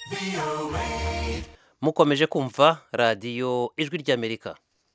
mukomeje kumva radiyo ijwi ry'amerika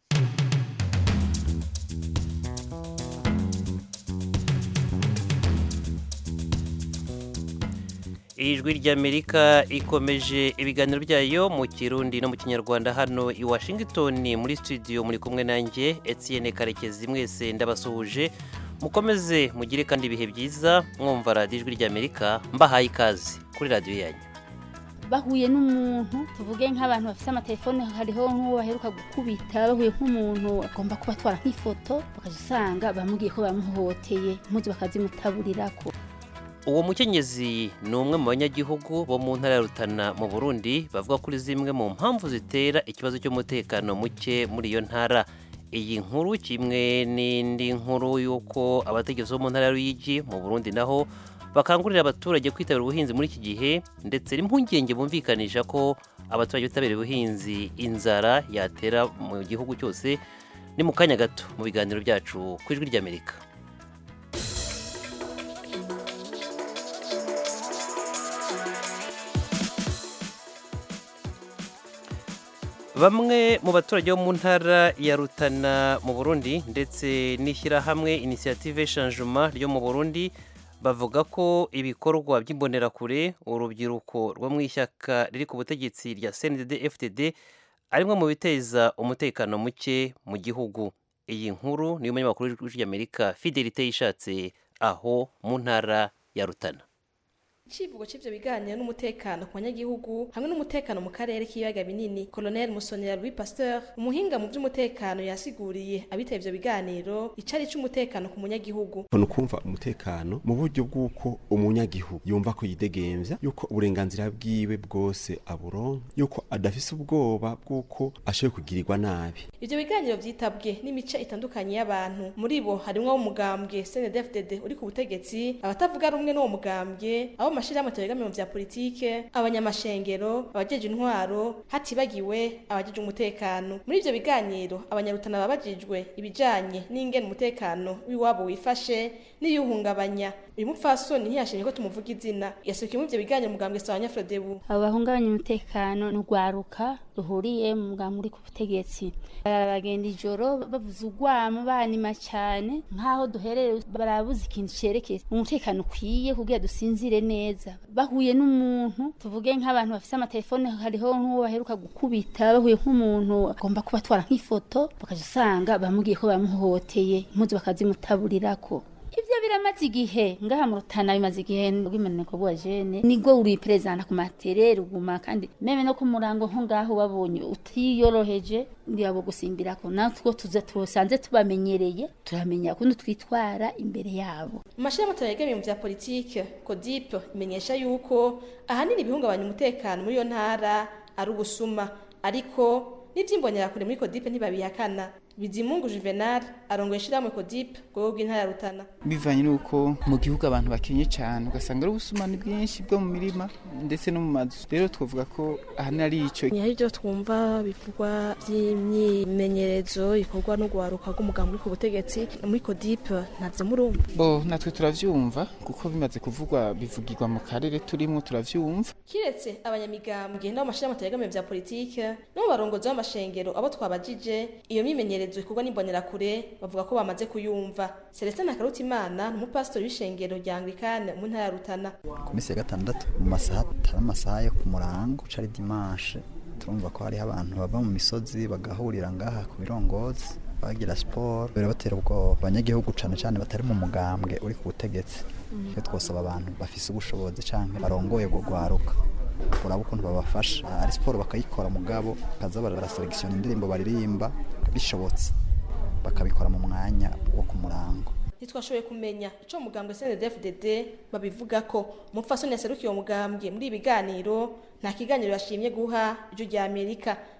ijwi ry'amerika ikomeje ibiganiro byayo mu kirundi no mu kinyarwanda hano i washington muri studio muri kumwe nanjye etienne karekezi mwese ndabasuhuje mukomeze mugire kandi ibihe byiza mwumva radiyo ijwi ry'amerika mbahaye ikaze kuri radiyo yanyu bahuye n'umuntu tuvuge nk'abantu bafite amatelefone hariho nk'uwo baheruka gukubita bahuye nk'umuntu agomba kubatwara nk'ifoto bakajya usanga bamubwiye ko bamuhohoteye impuzu bakazimutaburirako uwo mukenyezi ni umwe mu banyagihugu bo mu ntara ya rutana mu burundi bavuga kuri zimwe mu mpamvu zitera ikibazo cy'umutekano muke muri iyo ntara iyi nkuru kimwe n'indi nkuru y'uko abategetsi bo mu ntara y'uruyigi mu burundi naho bakangurira abaturage kwitabira ubuhinzi muri iki gihe ndetse n'impungenge bumvikanisha ko abaturage bitabira ubuhinzi inzara yatera mu gihugu cyose ni mu kanya gato mu biganiro byacu ku ijwi ry'amerika bamwe mu baturage bo mu ntara ya rutana mu burundi ndetse n'ishyirahamwe inisiyative shanjuma ryo mu burundi bavuga ko ibikorwa by'imbonerakure urubyiruko rwo mu ishyaka riri ku butegetsi rya cndd ftd arimwe mu biteza umutekano muke mu gihugu iyi nkuru niyo munyamakuru w'amerika fidelite yishatse aho mu ntara ya rutana icivugo c'ivyo biganiro n'umutekano ku banyagihugu hamwe n'umutekano mu karere k'ibiyaga binini colonel musonera louis pasteur umuhinga mu vy'umutekano yasiguriye abitaba ivyo biganiro icari c'umutekano ku munyagihugu ni ukumva umutekano mu buryo bw'uko umunyagihugu yumva ko yidegemvya yuko uburenganzira bwiwe bwose aburonka yuko adafise ubwoba bw'uko ashoboye kugirirwa nabi ivyo biganiro vyitabwe n'imice itandukanye y'abantu muri bo harimwo umugambwe cndfdd uri ku butegetsi abatavuga rumwe n'uwo mugambwe abo mashirahamwe ategamiye mu vya politike abanyamashengero abajeje intwaro hatibagiwe abajeje umutekano muri ivyo biganiro abanyarutana babajijwe ibijanye n'ingene umutekano w'iwabo wifashe n'iyuhungabanya uyu mupfasoni ntiyashimye ko tumuvuga izina yasukiye muri ivyo biganiro mugambwe sawanya frodebu abo bahungabanya umutekano ni urwaruka ruhuriye mu mugambi uri ku butegetsi baragenda ijoro bavuza urwamo banima cyane nk'aho duherereye barabuze ikintu cerekeye umutekano ukwiye kugira dusinzire neza bahuye n'umuntu tuvuge nk'abantu bafite amatelefone hariho nk'uwo baheruka gukubita bahuye nk'umuntu agomba kubatwara nk'ifoto bakajya usanga bamubwiye ko bamuhohoteye impuzu bakazimutaburirako ivyo biramaze igihe ngaha mu rutana bimaze igihe bw'imaniko bwa jene nibwo uri perezida ku matere ruguma kandi meme no ku murango nko ngaho babonye utiyoroheje ndiyabo gusimbirako natwo tuza tusanze tubamenyereye turamenya kundi twitwara imbere yabo mu mashirahamwe ategamiye mu vya politike codip imenyesha yuko ahanini ibihungabanya umutekano muri iyo ntara ari ubusuma ariko n'ivyimbonerakure muri codip ntibabihakana bizimungu juvenal arongoye ishirahamwe codip rwego rw'intara ya rutana bivanye n'uko mu gihugu abantu bakenye cyane ugasanga ari ubusumani bwinshi bwo mu mirima ndetse no mu mazu rero twavuga ko ahanini ari ico hari ibyo twumva bivugwa by'imyimenyerezo ikorwa no guharuka rw'umugambi uri ku butegetsi muri codip ntavyo murumva bo natwe turavyumva kuko bimaze kuvugwa bivugirwa mu karere turimwo turavyumva kiretse abanyamigambwe n'abo mashirahamwe ategamiye vya politike no mu barongozi b'amashengero abo twabajije iyo myimenyerezo imyimenyerezo ikorwa n'imbonerakure bavuga ko bamaze kuyumva celestin nakarutimana ni umupasitori w'ishengero rya anglikane mu ntara ya rutana ku minsi ya gatandatu mu masaha atari amasaha yo ku murango cari dimanche turumva ko hariho abantu bava mu misozi bagahurira ngaha ku birongozi bagira siporo birabatera ubwoba abanyagihugu cane cane batari mu mugambwe uri ku butegetsi iyo twosaba abantu bafise ubushobozi canke barongoye gugwaruka uraba ukuntu babafasha ari siporo bakayikora mugabo bakaza baraselekisiona indirimbo baririmba bishobotse bakabikora mu mwanya wo ku murango ntitwashoboye kumenya ico mugambwe CNDD-FDD babivuga ko umupfasoni yaserukiye uwo mugambwe muri ibi biganiro nta kiganiro yashimye guha ijwi rya Amerika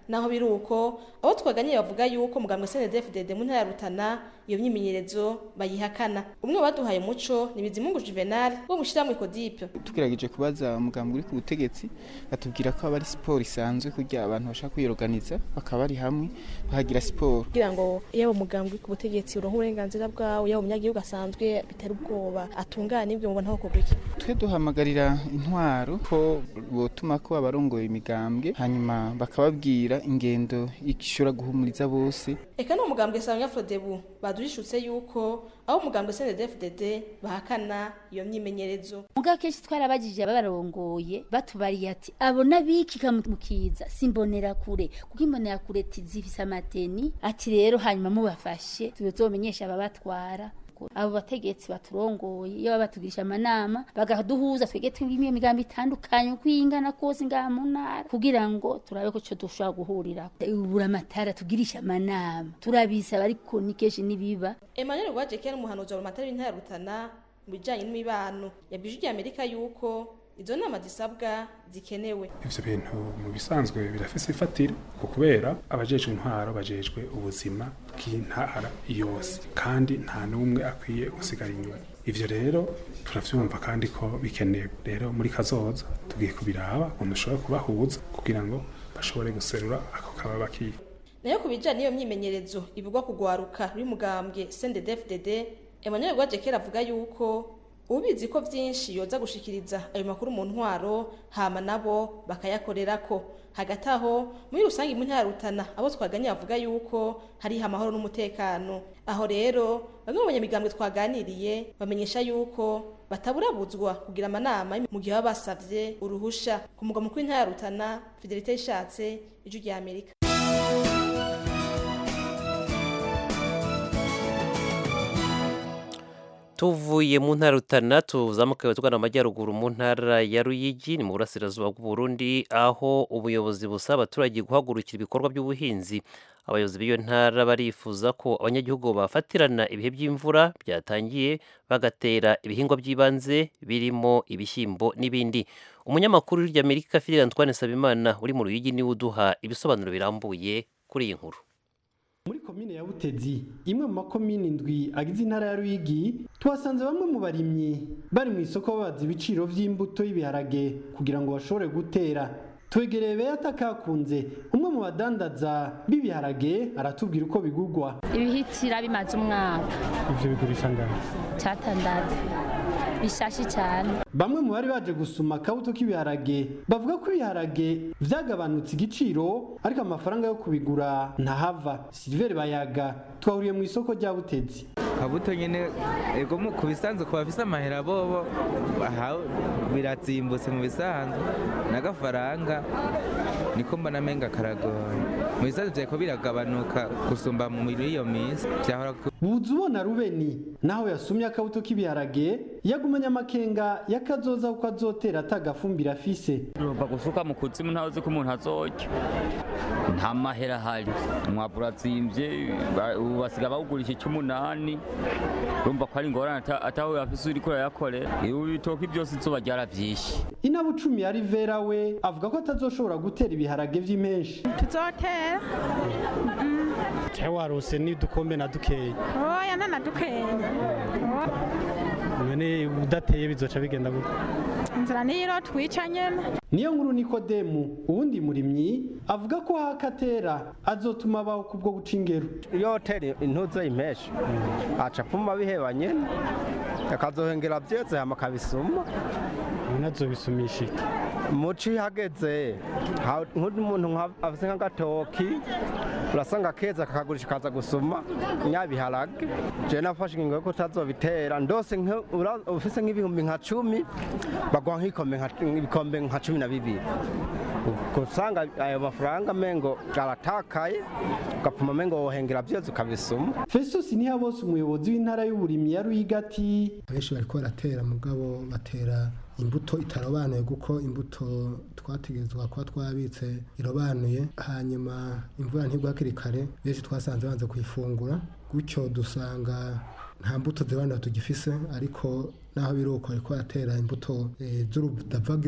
naho biri uko abo twaganiriye bavuga yuko mugambwe CNDD-FDD mu ntara ya Rutana iyo myimenyerezo bayihakana umwe baduhaye umuco ni Bizimungu Juvenal wo mushiramwe Codipe tugerageje kubaza umugambwe uri ku butegetsi batubwira ko aba ari siporo isanzwe kugira abantu bashaka kwiyoganiza bakaba bari hamwe bahagira siporo kugira ngo yaba umugambwe ku butegetsi uronke uburenganzira bwawe yaba umunyagihugu asanzwe bitera ubwoba atungane ibyo mubona aho kugwa iki twe duhamagarira intwaro ko botuma ko abarongoye imigambwe hanyuma bakababwira ingendo ishobora guhumuriza bose eka no mugambwe sanga Frodebu badurishutse yuko aho umugambwe CNDD-FDD bahakana iyo myimenyerezo muga kenshi twarabajije ababarongoye batubariye ati abo nabikika mukiza simbonera kure kuko imbonera kure tizifise amateni ati rero hanyuma mubafashe tuzomenyesha ababatwara abo bategetsi baturongoye iyo baba batugirisha amanama bagaduhuza twege twimwe imigambi itandukanye uko ingana kose ngaha mu ntara kugira ngo turabe ko cyo dushobora guhurira ubura amatara tugirisha amanama turabisaba ariko ni kenshi nibiba Emmanuel Rwajekera umuhanuzi wa Rumatari w'intara ya Rutana mu bijanye n'imibano yabwije Amerika yuko izo nama zisabwa zikenewe ivyo bintu mu bisanzwe birafise ifatire ko kubera abajejwe intwaro bajejwe ubuzima bw'intara yose kandi nta n'umwe akwiye gusigara inyuma ivyo rero turavyumva kandi ko bikenewe rero muri kazoza tugiye kubiraba ukuntu ushobora kubahuza kugira ngo bashobore guserura ako kababa kiye nayo ku bijanye n'iyo myimenyerezo ivugwa kugwaruka rw'umugambwe CNDD-FDD Emmanuel Rwajekera avuga yuko ubizi ko vyinshi yoza gushikiriza ayo makuru mu ntwaro hama nabo bakayakorerako hagati aho muri rusange mu ntara ya Rutana abo twaganye bavuga yuko hari amahoro n'umutekano aho rero bamwe mu banyamigambwe twaganiriye bamenyesha yuko bataburabuzwa kugira amanama mu gihe baba basavye uruhusha ku mugwa mukuru w'intara ya Rutana Fidelite ishatse ijwi rya Amerika tuvuye mu ntara rutana tuzamuka tugana amajyaruguru mu ntara ya ruyigi ni mu burasirazuba bw'uburundi aho ubuyobozi busaba abaturage guhagurukira ibikorwa by'ubuhinzi abayobozi b'iyo ntara barifuza ko abanyagihugu bafatirana ibihe by'imvura byatangiye bagatera ibihingwa by'ibanze birimo ibishyimbo n'ibindi umunyamakuru w'iryamerika fidel antoine sabimana uri mu ruyigi niwe uduha ibisobanuro birambuye kuri iyi nkuru muri komine ya butezi imwe mu makomine indwi agize intara ya ruyigi tuhasanze bamwe mu barimyi bari mu isoko babaza ibiciro vy'imbuto y'ibiharage kugira ngo bashobore gutera twegereye beyata kakunze umwe mu badandaza b'ibiharage aratubwira uko bigurwa ibihitira bimaze umwaka ivyo bigurisha ngana catandatu bishashi cyane bamwe mu bari baje gusuma akabuto k'ibiharage bavuga ko ibiharage vyagabanutse igiciro ariko amafaranga yo kubigura ntahava siliveri bayaga twahuriye mu isoko rya butezi kabuto nyene ego mu ku bisanzwe ku bafise amahera bobo bahawe birazimbutse mu bisanzwe n'agafaranga niko mbona menga karagoye mu bisanzwe vyariko biragabanuka gusumba muri iyo minsi vyahora buza ubona rubeni naho yasumye akabuto k'ibiharage yagumanye amakenga yakazoza kuko azotera atagafumbira afise ruva gusuka mu kuzimu ntawe uzi ko umuntu azorya nta mahera ahari umwavu urazimvye ubu basiga bawugurisha icy'umunani urumva ko ari ingorane atawe afise uriko urayakorera ubu ibitoki byose izuba ryaravyishe inabucumi ya rivera we avuga ko atazoshobora gutera ibiharage vy'imenshi tuzotera cyangwa warose n'udukombe na dukeya oya nana dukeya none udateye bizoca bigenda gute inzira niyo twica nyene niyo nkuru nikodemu uwundi murimyi avuga ko hakatera azotuma abaho kubwo guca ingero iyo tera intuzo y'impeshi aca apfuma biheba nyene akazohengera vyeze hama akabisuma nazobisumisha iki muci hageze nk'umuntu afise nk'agatoki urasanga keza kakagurisha kaza gusuma nyabiharage je nafashe ingingo yo kutazobitera ndose ufise nk'ibihumbi nka cumi baguha nk'ibikombe nka cumi na bibiri usanga ayo mafaranga mengo aratakaye ugapfuma mengo wohengera vyose ukabisuma festus ntihabose umuyobozi w'intara y'uburimyi ya ruyiga ati benshi bariko baratera mugabo batera imbuto itarobanuye kuko imbuto twategerezwa kuba twabitse irobanuye hanyuma imvura ntigwa hakiri kare benshi twasanze banze kuyifungura gutyo dusanga nta mbuto zibana tugifise ariko naho biri uko ariko aratera imbuto z'urudavaga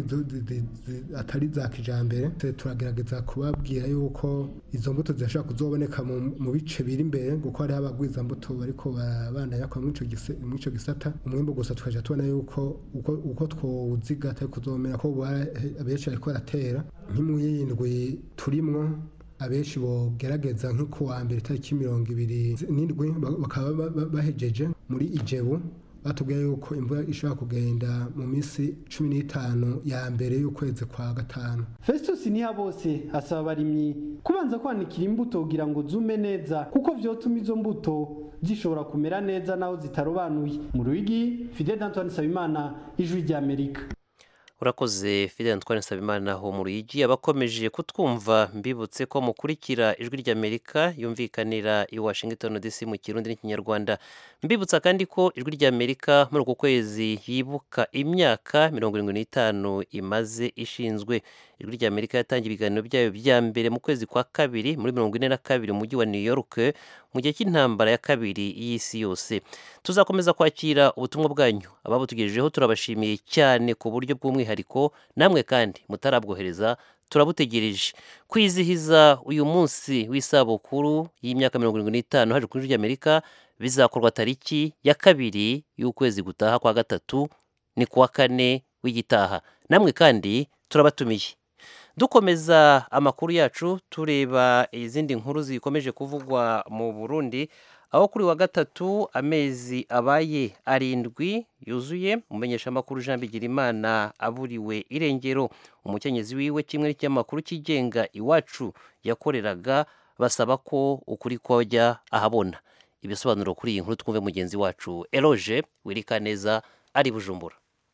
atari za kijambere turagerageza kubabwira yuko izo mbuto zishobora kuzoboneka mu bice biri imbere kuko hariho abagwiza mbuto bariko barabandanya kwa mw'ico gisata umwimbu gusa tukaja tubona yuko uko twowuziga atari kuzomera ko abenshi bariko baratera nk'imuyindwi turimwo abenshi bogerageza nk'uko wa mbere itariki mirongo ibiri n'indwi bakaba bahejeje muri ijebu batubwiye yuko imvura ishobora kugenda mu minsi cumi n'itanu ya mbere y'ukwezi kwa gatanu festus niha bose asaba abarimyi kubanza kwanikira imbuto kugira ngo zume neza kuko vyotuma izo mbuto zishobora kumera neza naho zitarobanuye mu ruyigi fidel antoine sabimana ijwi ry'amerika urakoze fidel antoine nsabimana ho mu ruyigi abakomeje kutwumva mbibutse ko mukurikira ijwi ry'amerika yumvikanira i washington dc mu kirundi n'ikinyarwanda mbibutsa kandi ko ijwi ry'amerika muri uku kwezi yibuka imyaka mirongo irindwi n'itanu imaze ishinzwe ijwi ry'amerika yatangiye ibiganiro byayo bya mbere mu kwezi kwa kabiri muri mirongo ine na kabiri mu mujyi wa new york mu gihe cy'intambara ya kabiri y'isi yose tuzakomeza kwakira ubutumwa bwanyu ababutugejejeho turabashimiye cyane ku buryo bw'umwihariko namwe kandi mutarabwohereza turabutegereje kwizihiza uyu munsi w'isabukuru y'imyaka mirongo irindwi n'itanu haje kuri ry'amerika bizakorwa tariki ya kabiri y'ukwezi gutaha kwa gatatu ni kuwa kane w'igitaha namwe kandi turabatumiye dukomeza amakuru yacu tureba izindi nkuru zikomeje kuvugwa mu burundi aho kuri wa gatatu amezi abaye arindwi yuzuye umumenyeshamakuru jean bigirimana aburiwe irengero umukenyezi wiwe kimwe n'ikinyamakuru kigenga iwacu yakoreraga basaba ko ukuri kojya ahabona ibisobanuro kuri iyi nkuru twumve mugenzi wacu eroge wirikaneza ari bujumbura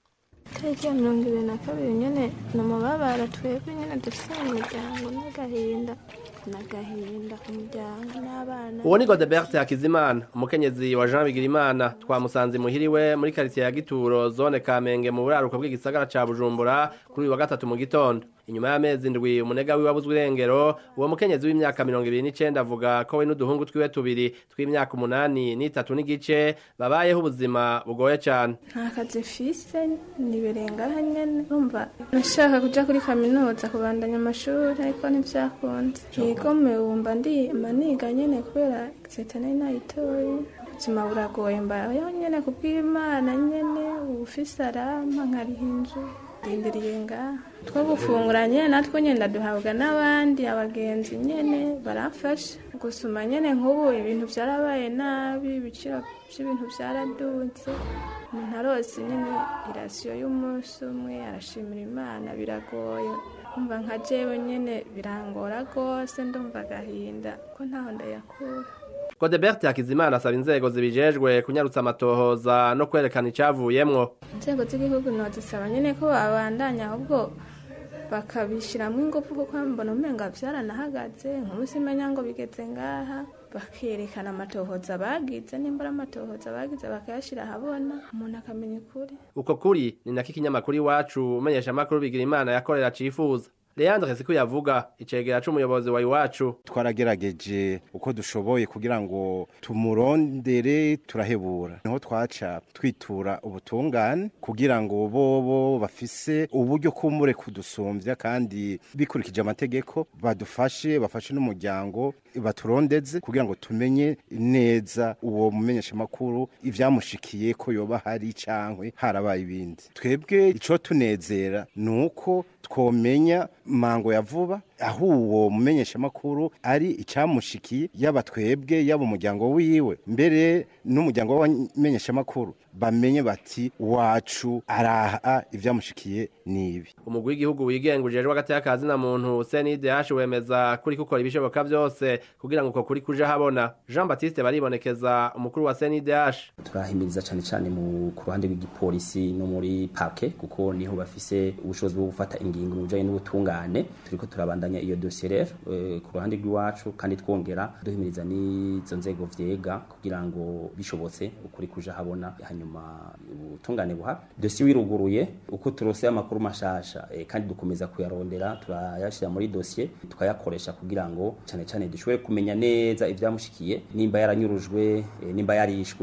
tariki ya mirongo ibiri na kabiri nyine ni umubabaro twebwe nyine dufite mu muryango n'agahinda n'agahinda ku muryango n'abana uwo ni godebert hakizimana umukenyezi wa jean bigirimana twamusanze imuhiriwe muri karitsiye ya gituro zone kamenge mu buraruko bw'igisagara ca bujumbura kuri uyu wa gatatu mu gitondo inyuma y'amezi ndwi umunega wiwe abuzwe irengero uwo mukenyezi w'imyaka mirongo ibiri n'icenda avuga ko we n'uduhungu twiwe tubiri tw'imyaka umunani n'itatu n'igice babayeho ubuzima bugoye cane nta kazi mfise nibirengaho nyene urumva nashaka kuja kuri kaminuza kubandanya amashuri ariko ntivyakunze yigome wumva ndima niga nyene kubera exete nari nayitoye ubuzima buragoye mbayeho nyene kubw'imana nyene ubufise arampa nkariha inzu ndindiriye ngaha two gufungura nyene natwo nyene ndaduhabwa n'abandi abagenzi nyene baramfasha gusuma nyene nk'ubu ibintu vyarabaye nabi ibiciro vy'ibintu vyaraduze umuntu arose nyene irasiyo y'umunsi umwe arashimira imana biragoye umva nka jewe nyene birangora rwose ndumva agahinda ko ntaho ndayakura godebert hakizimana asaba inzego zibijejwe kunyarutsa amatohoza no kwerekana icavuyemwo inzego z'igihugu nozisaba nyene ko babandanya ahubwo bakabishiramwo ingufu kuko mbona umenga vyaranahagaze nk'umunsi menya ngo bigeze ngaha bakerekana amatohoza bagize nimba ari amatohoza bagize bakayashira ahabona umuntu akamenya ukuri uko kuri ni nako ikinyamakuru iwacu umenyesha amakuru bigira imana yakorera cifuza Leandre Siku yavuga icegera c'umuyobozi wa iwacu twaragerageje uko dushoboye kugira ngo tumurondere turahebura niho twaca twitura ubutungane kugira ngo bobo bafise uburyo kumure kudusumbya kandi bikurikije amategeko badufashe bafashe n'umuryango baturondeze kugira ngo tumenye neza uwo mumenyesha makuru ivyamushikiye ko yoba hari cankwe harabaye ibindi twebwe ico tunezera nuko twomenya mango ya vuba aho uwo mumenyesha makuru ari icamushikiye yaba twebwe yaba umuryango wiwe mbere n'umuryango w'abamenyesha makuru bamenye bati wacu araha ivyamushikiye nibi umugwi w'igihugu wigenga ujejwe hagati y'akazi na muntu CNDH wemeza kuri gukora ibishoboka byose kugira ngo uko kuri kuje habona Jean Baptiste baribonekeza umukuru wa CNDH turahimiriza cyane cyane mu ku ruhande rw'igipolisi no muri parke kuko niho bafise ubushobozi bwo gufata ingingo mu bijanye n'ubutungane turiko turabandanya iyo dossier rero e, ku ruhande rw'iwacu kandi twongera duhimiriza n'izo nzego vyega kugira ngo bishobotse ukuri kuje habona hanyuma ubutungane buhaba dossier wiruguruye uko turose amakuru mashasha e, kandi dukomeza kuyarondera turayashira muri dossier tukayakoresha kugira ngo cyane cyane dushobore kumenya neza ivyamushikiye nimba yaranyurujwe e, nimba yarishwe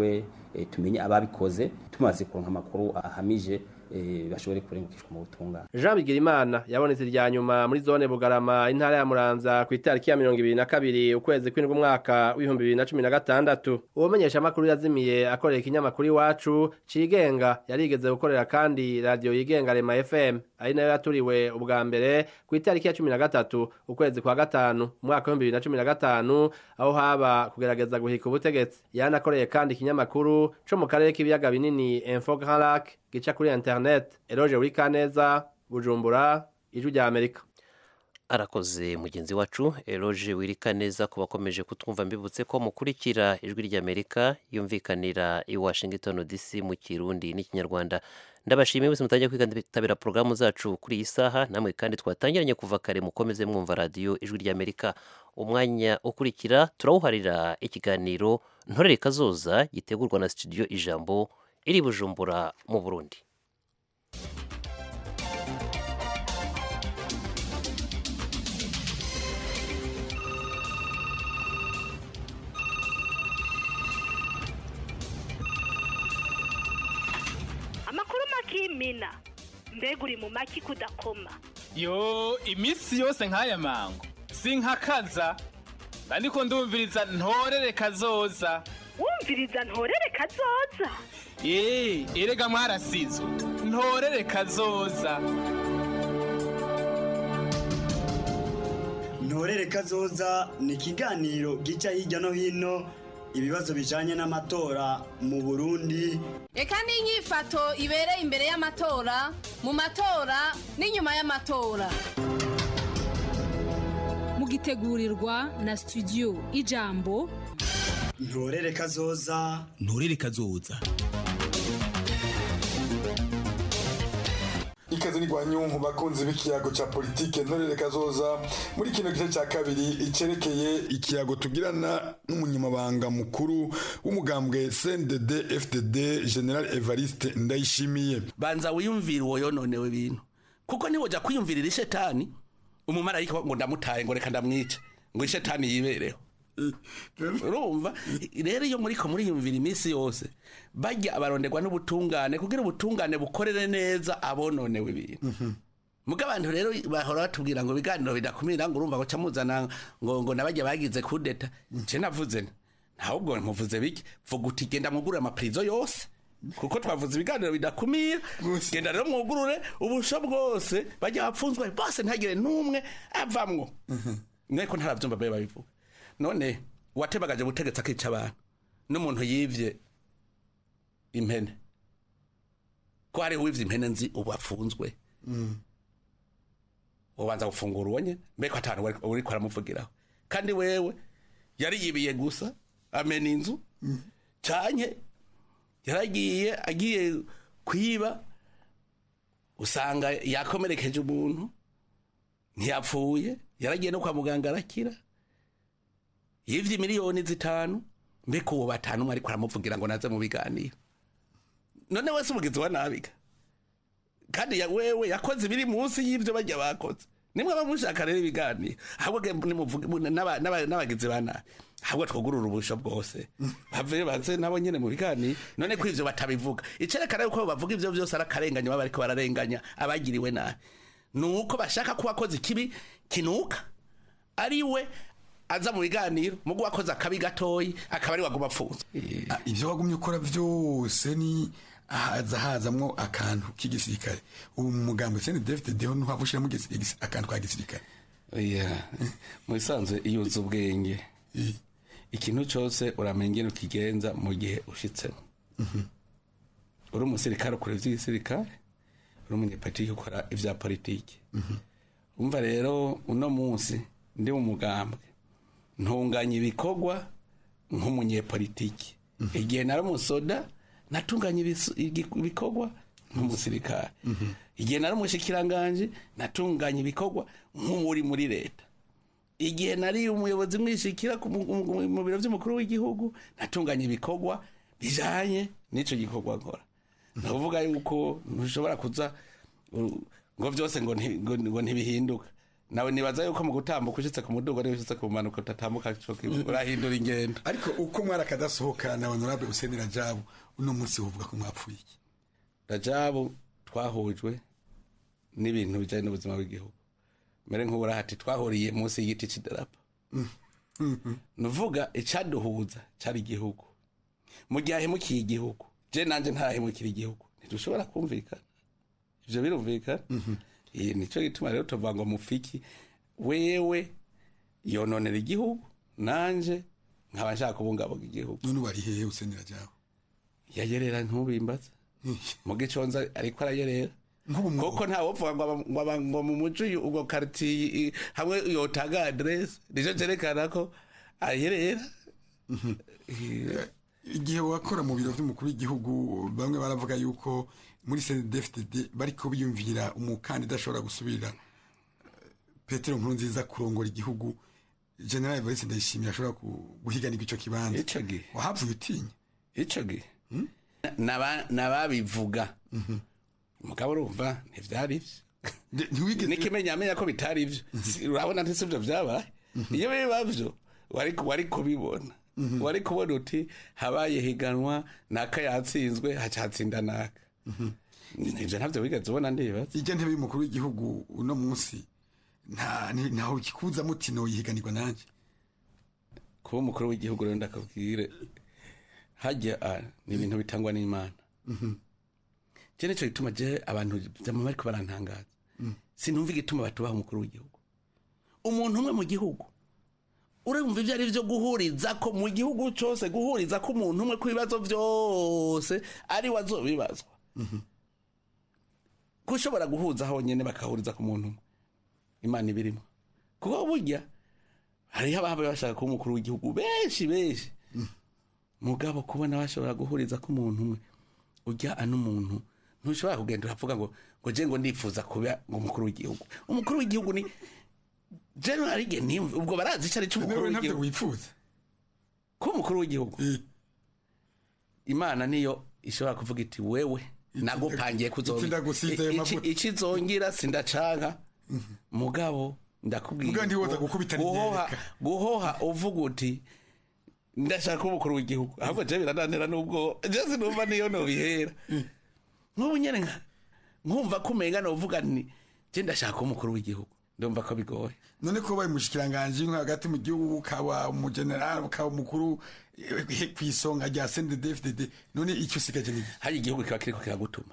eh, tumenye ababikoze tumaze kuronka amakuru ahamije eh, bashobore kurengukishwa mu butungane Jean Bigirimana yabonetse irya nyuma muri zone Bugarama intara ya Muramvya ku itariki ya 22 ukwezi kw'indwi umwaka w'ibihumbi bibiri na cumi na gatandatu uwo menyeshamakuru yazimiye akorera ikinyamakuru iwacu cigenga yarigeze gukorera kandi radio yigenga Rema FM ari nayo yaturiwe ubwa mbere ku itariki ya cumi na gatatu ukwezi kwa gatanu umwaka w'ibihumbi bibiri na cumi na gatanu aho haba kugerageza guhika ubutegetsi yanakoreye kandi ikinyamakuru co mu karere k'ibiyaga binini Info Grand Lac gica kuri internet Eloge Wikaneza Bujumbura ijwi rya Amerika arakoze mugenzi wacu eroge wirika neza ku bakomeje kutwumva mbibutse ko mukurikira ijwi ry'amerika yumvikanira i washington dc mu kirundi n'ikinyarwanda ndabashimiye bose mutangiye kwitabira porogaramu zacu kuri iyi saha namwe kandi twatangiranye kuva kare mukomeze mwumva radiyo ijwi ry'amerika umwanya ukurikira turawuharira ikiganiro ntorere kazoza gitegurwa na studio ijambo iri bujumbura mu burundi amakuru makimina mbega uri mu maki kudakoma yo iminsi yose nk'aya mango sinkakaza ariko ndumviriza ntorere kazoza wumviriza ntorere kazoza eee erega mwarasizo ntorere kazoza ntorere kazoza ni ikiganiro gica hirya no hino ibibazo bijanye n'amatora mu burundi reka n'inyifato ibereye imbere y'amatora mu matora n'inyuma y'amatora mugitegurirwa na studio ijambo ntorere kazoza ntorere kazoza ikaze ni gwanyunku bakunzi b'ikiyago ca politike ntorere kazoza muri kino gice ca kabiri icerekeye ikiyago tugirana n'umunyamabanga mukuru w'umugambwe CNDD FDD General Evariste Ndayishimiye banza wiyumvira uwo yononewe ibintu kuko niwoja kwiyumvirira ishetani umumarayika ngo ndamutaye ngo reka ndamwice ngo ishetani yibereho urumva rero iyo muriko muriyumvira iminsi yose bajya abaronderwa n'ubutungane kugira ubutungane bukorere neza abononewe ibintu muga abantu rero bahora batubwira ngo ibiganiro bidakumira ngo urumva ngo muzana ngo ngo nabajya bagize kudeta nje navuze ntabwo muvuze biki vuga uti genda mugurure amapirizo yose kuko twavuze ibiganiro bidakumira genda rero mwugurure ubusho bwose bajya bapfunzwe bose ntagire n'umwe avamwo mweko ntarabyumva babe babivuga none uwatebagaje ubutegetsi akica abantu n'umuntu yivye impene ko hariho uwivye impene nzi ubu afunzwe ubanza gufungura uwo nye mbeko atanu uriko aramuvugiraho kandi wewe yari yibiye gusa amena inzu canke yaragiye agiye kwiba usanga yakomerekeje umuntu ntiyapfuye yaragiye no kwa muganga arakira yivye miliyoni zitanu mbeko uwo batanu umwe ariko aramuvugira ngo naze mu biganiro none wese umugizi wa nabiga kandi ya wewe yakoze ibiri munsi y'ivyo bajya bakoze nimwe bamushaka rero ibiganiro ahubwo nimuvuge n'abagizi ba nabi ahubwo twugurura ubusho bwose bave baze nabo nyene mu biganiro none ko ivyo batabivuga icerekana yuko bavuga ivyo vyose ari akarenganya baba bariko bararenganya abagiriwe nabi nuko bashaka ko wakoze ikibi kinuka ari we aza mu biganiro mugu wakoze akabi gatoyi akaba ari waguma apfunze ivyo wagumye ukora vyose ni haza hazamwo akantu k'igisirikare ubu mu mugambo sene David Deho no havushiramo akantu ka gisirikare oya mu bisanzwe iyo uzi ubwenge ikintu cyose uramenya ingene ukigenza mu gihe ushitsemo uri umusirikare ukora ivy'igisirikare uri umunyepolitiki ukora ivya politiki umva rero uno munsi ndi mu mugambwe ntunganya ibikorwa nk'umunyepolitiki igihe nari umusoda natunganya ibikorwa nk'umusirikare igihe nari umushikiranganje natunganya ibikorwa nk'uri muri leta igihe nari umuyobozi mwishikira mu biro by'umukuru w'igihugu natunganya ibikorwa bijanye n'ico gikorwa nkora ndavuga yuko ntushobora kuza ngo byose ngo ntibihinduka nawe nibaza yuko mu gutambuka ushitse ku muduga niba ushitse ku mpanuka utatambuka co kimwe urahindura ingendo ariko uko mwari akadasohoka na honorable Hussein Rajabu uno munsi uvuga ko mwapfuye iki rajabu twahujwe n'ibintu bijanye n'ubuzima bw'igihugu mbere nk'ubura hati twahuriye munsi y'igiti c'idarapo nuvuga icaduhuza cari igihugu mu gihe ahemukiye igihugu je nanje ntarahemukira igihugu ntidushobora kumvikana ivyo birumvikana Eh, nico gituma rero tuvuga ngo mufiki wewe yononera igihugu nanje nkaba nshaka kubungabunga igihugu none wari hehe Hussein Rajabu yayerera ntubimbaza mu giconza ariko arayerera kuko ntawopfuga ngo aba- ngo aba- ngo mu muco uyu- ubwo karitiye i- hamwe yotanga aderese nico cerekana ko ayerera igihe wakora mu biro by'umukuru w'igihugu bamwe baravuga yuko muri CNDD-FDD bariko biyumvira umukandida ashobora gusubirira eh, Petero Nkurunziza kurongora igihugu General Evariste Ndayishimiye ashobora ku- guhiganirwa ico kibanza ico gihe wahavuye utinya ico gihe Naba- nababivuga mugabo urumva ntivyari vyo nikimenya amenya ko bitari vyo Si- urabona ntisi vyo vyabaye iyo biba vyo wari wari kubibona wari kubona uti habaye higanwa naka yatsinzwe haca hatsinda naka ivyo ntavyo wigeze ubona ndibaza ijya ntebe y'umukuru w'igihugu uno munsi nta ni- ntaho kikuza muti no yihiganirwa nanje kuba umukuru w'igihugu rero ndakabwire hajya ah, ni ibintu bitangwa n'imana je nico gituma je abantu vyama bariko barantangaza sinumva igituma batubaha umukuru w'igihugu umuntu umwe mu gihugu urumva ivyo ari vyo guhuriza ko mu gihugu cose guhuriza ko umuntu umwe ku bibazo vyose ari we azobibazwa gushobora guhuza honyene bakahuriza ku muntu umwe imana ibirimo kuko burya hariho ababa bashaka kuba umukuru w'igihugu benshi benshi mugabo kubona bashobora guhuriza ko umuntu umwe ujya ano umuntu ntushobora kugenda uravuga ngo ngo je ngo ndifuza kuba ngo umukuru w'igihugu umukuru w'igihugu ni general igihe nimve ubwo barazi icyo ari cyo umukuru Nawe ntabyo w'igihugu wifuza kuba umukuru w'igihugu imana niyo ishobora kuvuga iti wewe nagupangiye iki ndagusize ayo mavuta." ikizongira sindacanka mugabo ndakubwira Mugabo ntiwoza ngo gukubita guhoha n'inyereka. guhoha uvuga uti ndashaka kuba umukuru w'igihugu ahubwo je birananira n'ubwo je sinumva niyo nobihera nk'ubu nyene nka nkumva ko umenga novuga ni je ndashaka kuba umukuru w'igihugu ndumva ko bigoye none ko baye umushikiranganje nko hagati mu gihugu ukaba umugeneral ukaba umukuru eh, ku isonga rya CNDD-FDD none icyo usigaje ni hari igihugu kiba kiriko kiragutuma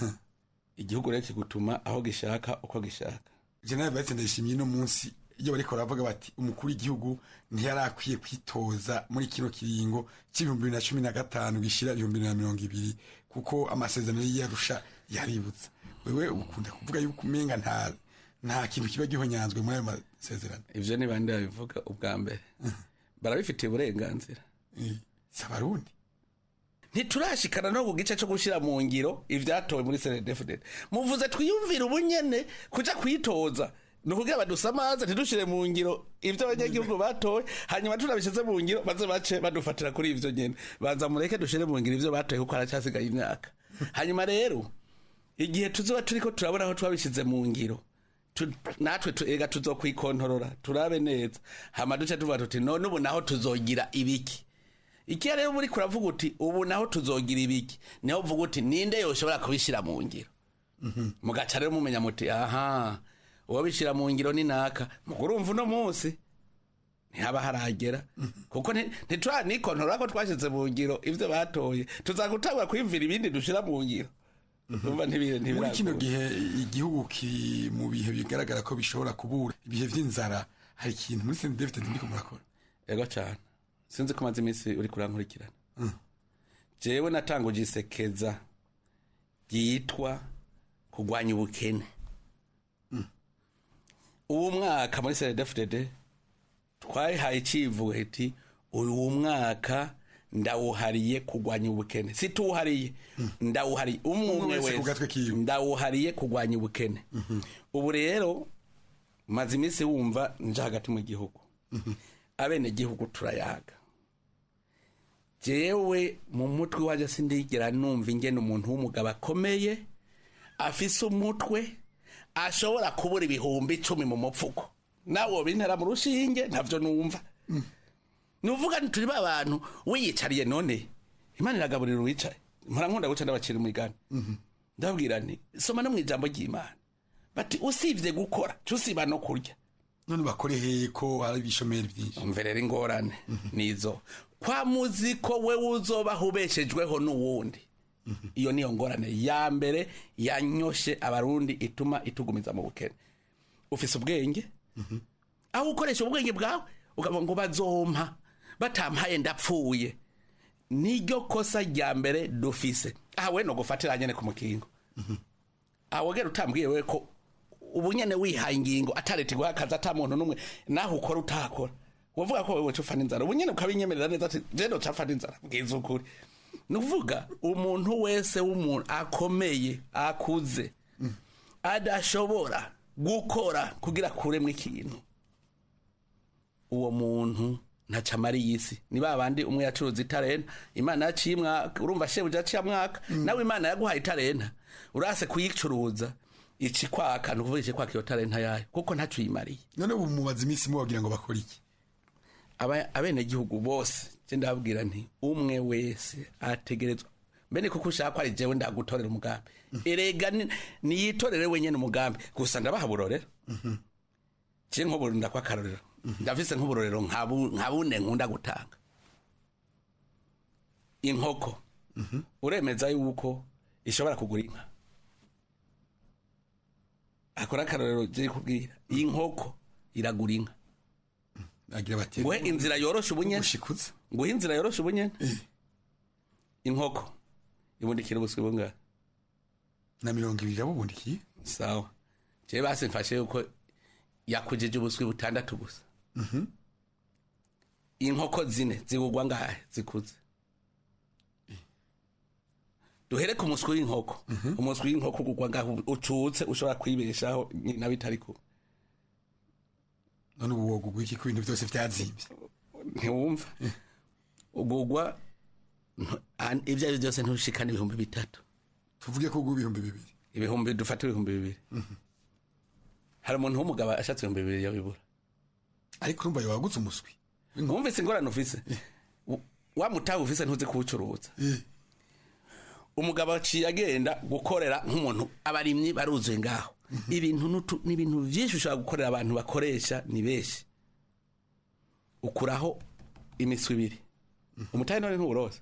igihugu rero kigutuma aho gishaka uko gishaka General Evariste Ndayishimiye no munsi iyo bariko baravuga bati umukuru w'igihugu ntiyari akwiye kwitoza muri kino kiringo c'ibihumbi bibiri na cumi na gatanu gishira ibihumbi bibiri na mirongo ibiri kuko amasezerano y'iyarusha yaributsa wewe ukunda kuvuga yuko umenga nta nta kintu kiba gihonyanzwe muri ayo masezerano ivyo ni bande babivuga ubwa mbere barabifitiye uburenganzira si abarundi ntiturashikana no ku gice co gushira mu ngiro ivyatowe muri CNDD-FDD muvuze twiyumvire ubunyene kuja kwitoza ni ukugira badusamaze ntidushire mu ngiro ivyo abanyagihugu batoye hanyuma tunabishize mu ngiro baze bace badufatira kuri ivyo nyene baza mureke dushire mu ngiro ivyo batoye kuko haracyasigaye imyaka hanyuma rero igihe tuzoba turiko turabona aho twabishize mu ngiro tu- natwe tu- ega tuzokwikontorora turabe neza hama duce tuvuga tuti none ubu naho tuzogira ibiki iki rero muri kuravuga uti ubu naho tuzogira ibiki niho uvuga uti ninde yoshobora kubishyira mu ngiro mugaca rero mumenya muti aha uwo bishyira mu ngiro ni naka mugurumva uno munsi ntihaba haragera kuko nti- ntituranikontorora ko twashyize mu ngiro ivyo batoye tuzagutangura kwiyumvira ibindi dushira mu ngiro Urumva ntibire- muri kino ntibiragora. gihe igihugu kiri mu bihe bigaragara ko bishobora kubura ibihe vy'inzara hari ikintu muri CNDD-FDD ndiko murakora ego cyane sinzi ko maze iminsi uri kurankurikirana jewe natanguje isekeza ryitwa kurwanya ubukene uwo mwaka muri CNDD-FDD twayihaye icivugo iti uyu mwaka ndawuhariye kurwanya ubukene situwuhariye ndawuhariye umwe Umwe umwe wese ku gatwe wese ndawuhariye kurwanya ubukene ubu rero maze iminsi wumva nje hagati mu gihugu abene gihugu turayaga jewe mu mutwe waje sindigera numva ingene umuntu w'umugabo akomeye afise umutwe ashobora kubura ibihumbi icumi mu mupfuko nawe wobintera mu rushinge ntavyo numva nuvuga nti turi ba bantu wiyicariye none imana iragaburira uwicaye mpora guca ndabacira umugani ndababwira nti soma no mu ijambo ry'imana bati usibye gukora cusiba no kurya none bakore heye ko hari ibishomeri byinshi umve rero ingorane nizo kwa muzi ko we uzobaho ubeshejweho n'uwundi iyo niyo ngorane ya mbere yanyoshe abarundi ituma itugumiza mu bukene ufise ubwenge aho ukoresha ubwenge bwawe ukavuga ngo bazompa batampaye ndapfuye niryo kosa rya mbere dufise aha we no gufatira nyene ku mukingo aho gera utambwiye we ko ubu nyene wihaye ingingo ataretirwa akazi ata muntu n'umwe naho ukora utakora wavuga ko wewe cufana inzara ubu nyene ukabinyemerera neza ati je no cafana inzara bwiza ukuri ni ukuvuga umuntu wese w'umuntu akomeye akuze adashobora gukora kugira akuremwo ikintu uwo muntu ntaca amariye isi ni ba bandi umwe yacuruza itarenta imana yaciye umwaka urumva shebuja aciye mwaka nawe imana yaguhaye itarenta urase kuyicuruza ici kwaka ni ukuvuga ici kwaka iyo tarenta yayo kuko ntaco uyimariye none ubu mubaza iminsi mubagira ngo bakore iki Aba- abenegihugu bose je ndababwira nti umwe wese ategerezwa mbene kuko ushaka ko ari jewe ndagutorera umugambi erega ni- niyitorere wenyene umugambi gusa ndabaha burorero je nk'ubu ndakwa akarorero ndafise nk'uburorero nka bu- nka bune nkunda gutanga inkoko uremeza yuko ishobora kugura inka akora akarorero je kubwira iyi nkoko iragura inka agira bati nguhe inzira yoroshe ubunyene nguhe inzira yoroshe ubunyene inkoko ibundikira ubuswi bungahe na mirongo ibiri yabubundikiye sawa jewe basi mfashe yuko yakujije ubuswi butandatu gusa inkoko zine zigugwa ngahe zikuze duhere ku muswi w'inkoko umuswi w'inkoko ugugwa ngahe ucutse ushobora kwibeshaho nyina bitari kuba none ubu wogugwa iki ko ibintu byose byazibye ntiwumva ugugwa ntu- an- ibyo ari byo byose ntushikane ibihumbi bitatu tuvuge ko ugwa ibihumbi bibiri ibihumbi dufate ibihumbi bibiri hari umuntu w'umugabo ashatse ibihumbi bibiri yabibura ariko urumva yawagutse umuswi wumvise ingorane ufise W- wa mutahe ufise ntuzi kuwucuruza umugabo aciye agenda gukorera nk'umuntu abarimyi baruzuye ngaho ibintu n'utu- ni ibintu byinshi ushobora gukorera abantu bakoresha ni benshi ukuraho imiswi ibiri umutahe none ntuwuroza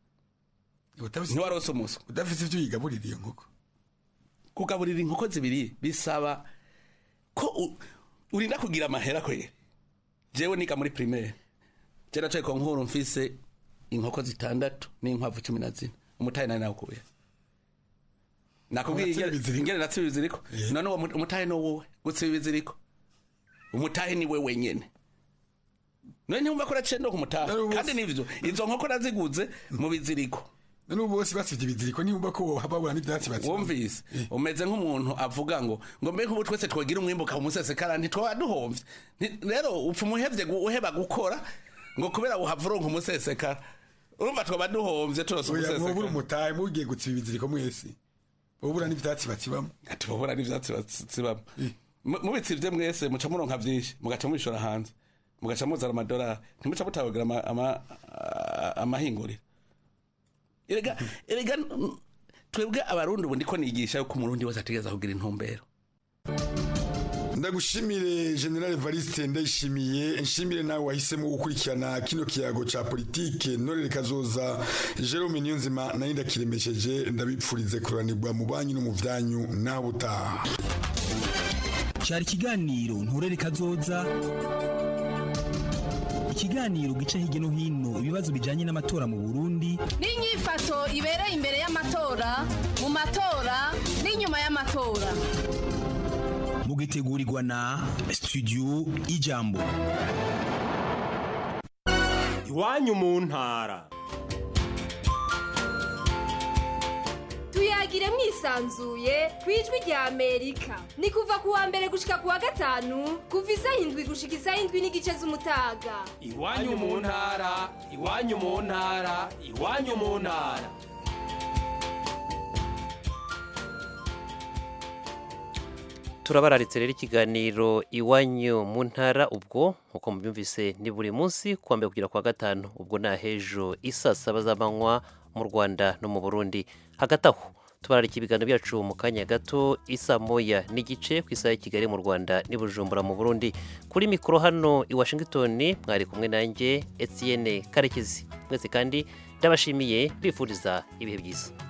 ntiwarose umuswi udafite ibyo uyigaburira iyo nkoko kugaburira inkoko zibiri bisaba ko u- urinda kugira amahera kwere jewe niga muri primaire je nacaye ko nkuru mfise inkoko zitandatu n'inkwavu cumi na zine umutahe nari nawukuye nakubwiye Unatsiba ingene- ibiziriko? ingene natsiba ibiziriko none uwo mu- umutahe no wowe gutsiba ibiziriko umutahe ni we wenyene none ntiwumva ko naciye ndo kumutaha kandi nivyo izo nkoko naziguze mu biziriko none ubu bose basivye ibiziriko niyumva ko babura n'ivyatsi batsiba wumvise umeze nk'umuntu avuga ngo ngo mbe nk'ubu twese twagira umwimbuka umusesekara ntitwaba duhomvye Nti- rero upfa umuhevye gu- uheba gukora ngo kubera uhava uronka umusesekara urumva twaba duhomvye turose oya mwobura umusesekara umutahe mugiye gutsiba ibiziriko mwese wobura n'ivyatsi batsibamo ati bobura n'ivyatsi batsibamo Mu- mubitsivye mwese muca muronka vyinshi mugaca mubishora hanze mugaca muzana amadolari ntimuca mutabagira ama- ama- a- amahinguriro erega erega mm, twebwe abarundi ubu ndiko nigisha yuko umurundi wese ategereza kugira intumbero ndagushimire general evariste ndayishimiye nshimire nawe wahisemo gukurikirana kino kiyago ca politike norere kazoza jerome niyonzima nayo ndakiremesheje ndabipfurize kuranirwa mu banyu no mu vyanyu nawe utaha cyari ikiganiro nturere kazoza ikiganiro gica hirya no hino ibibazo bijyanye n'amatora mu burundi n'inyifato ibereye imbere y'amatora mu matora n'inyuma y'amatora mugitegurirwa na studio ijambo iwanyu mu ntara tuyagire mwisanzuye ku ijwi rya amerika ni kuva ku wa mbere gushika ku wa gatanu kuva isaha indwi gushika isaha indwi n'igice z'umutaga iwanyu mu ntara iwanyu mu ntara iwanyu mu ntara turabararitse rero ikiganiro iwanyu mu ntara ubwo nk'uko mubyumvise ni buri munsi kuwa mbere kugera kwa gatanu ubwo ni ahejo isa saba z'amanywa mu rwanda no mu burundi hagati aho tubararika ibiganiro byacu mu kanya gato isa moya n'igice ku isaha ya kigali mu rwanda n'i bujumbura mu burundi kuri mikoro hano i washington mwari kumwe nanjye etienne karekezi mwese kandi ndabashimiye bifuriza ibihe byiza